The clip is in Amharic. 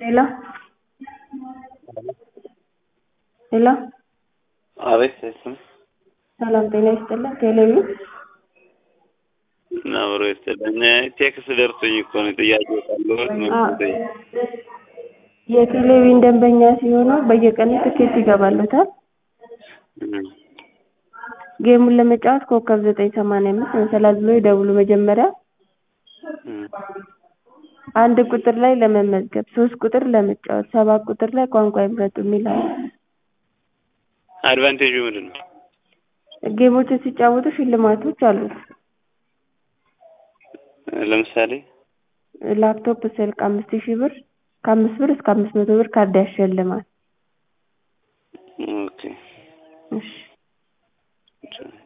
ሄሎ ሄሎ አቤት ስም ሰላም ጤና ይስጥልን ቴሌቪዥን አብሮ ይስጥልን። ቴክስት ደርሶኝ እኮ ነው ጥያቄ ካለሁት መጠየቅ የቴሌቪዥን ደንበኛ ሲሆኑ በየቀኑ ትኬት ይገባልዎታል። ጌሙን ለመጫወት ኮከብ ዘጠኝ ሰማንያ አምስት መሰላል ብለው ይደውሉ መጀመሪያ አንድ ቁጥር ላይ ለመመዝገብ ሶስት ቁጥር ለመጫወት ሰባት ቁጥር ላይ ቋንቋ ይምረጡ የሚል አለ። አድቫንቴጁ ምንድን ነው? ጌሞችን ሲጫወቱ ሽልማቶች አሉት። ለምሳሌ ላፕቶፕ፣ ስልክ አምስት ሺህ ብር ከአምስት ብር እስከ አምስት መቶ ብር ካርድ ያሸልማል። ኦኬ እሺ